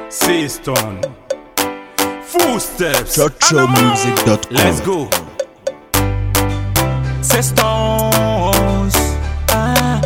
Seaston. Footsteps. ChurchillMusic.com. Let's go. Sextons. Ah.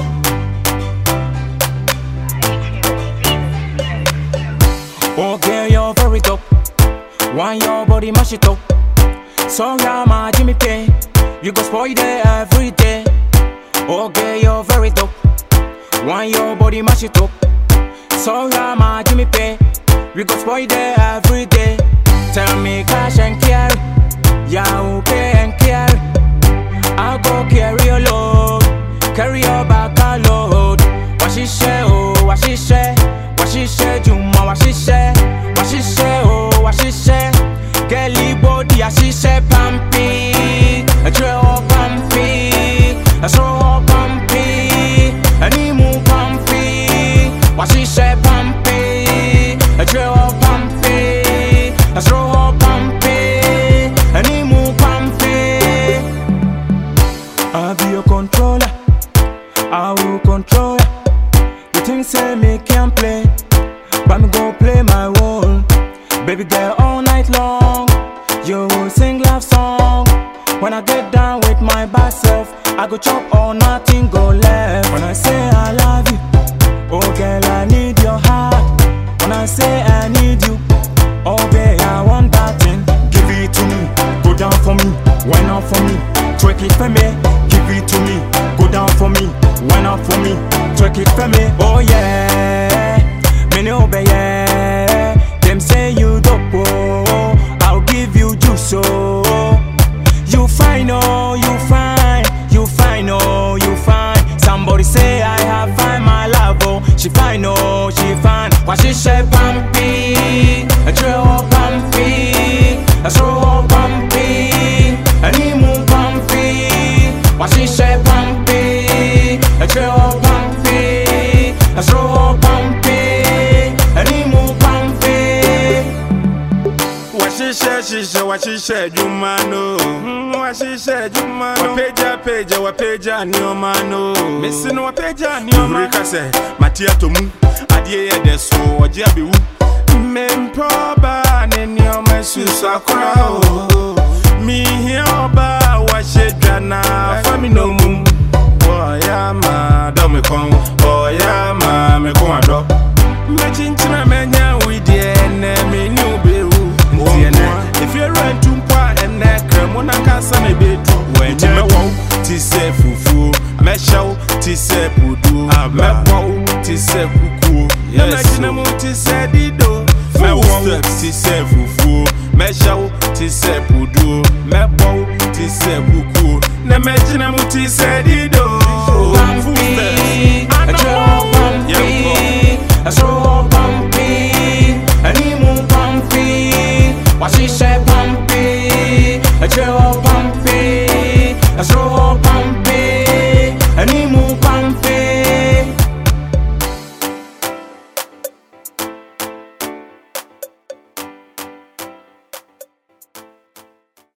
Oh girl, you're very dope. Why your body mash it up? So yeah, my Jimmy Pay. You go spoil there every day. Oh girl, you're very dope. Why your body mash it up? So yeah, my Jimmy Pay. We go spoil there every day. Tell me cash and carry. Yeah, okay and carry. I'll go carry your load. Carry your back a load. What she say, oh, what she say. What she say, Juma, what she say. What she say, oh, what she say. Girly body, as she say, pumpy. A trail pumpy. A slow pumpy. A nimu pumpy. What she say, pumpy. A trail pumpy. A slow pumpy. A nimu pumpy. I'll be your controller. I will control ya. You think say me can play, but me go play my role. Baby girl, all night long, you will sing love song. When I get down with my bad self, I go chop or nothing go left. When I say I love you, oh girl, I need your heart. When I say I need you, oh babe, I want that thing. Give it to me, go down for me, why not for me? Twerk it for me, give it to me, go down for me, why not for me? Twerk it for me, oh yeah, me no be yeah. Them say you dope, oh, I'll give you juice, oh. You fine, oh, you fine, you fine, oh, you fine. Somebody say I have fine, my love, oh. She fine, oh, she fine. Why she say pumpy, a trail pumpy, a slow pumpy, a nimu pumpy. Why she say pumpy, a trail pumpy, a slow pumpy, a nimu pumpy. wahyehyɛ hyehyɛ wahyehyɛ adwuma no Mm, wahyehyɛ adwuma no wapagya pagya wapagya nneɔma no mesi no wapagya nneɔma ka sɛ mate atɔ mu adeɛ yɛ dɛ so ɔgye abɛwu mempɛ ɔbaa ne nneɔma susu akora o mehia ɔbaa a wahyɛ dwa na fa me nomum ɔyɛ ama dɔ me kɔn ɔyɛ ama me ko adɔ mɛkyenkyena mɛnya wo deɛ ɛnɛ mene wo bɛwu nti ɛnɛ ɛfiewura ntu mpo a ɛnɛ krɛmo nankasa na ɛbɛtu nti mɛwɔ wo te sɛ fufuo mɛhyɛ wo te sɛ poduo mɛbɔ wo te sɛ kukuo na mɛgyina mu te sɛ dido mɛwɔ wo te sɛ fufuo mɛhyɛ wo te sɛ poduo mɛbɔ wo te sɛ kukuo na mɛgyina mu te sɛ dido pumpy, a trail pumpy, a slow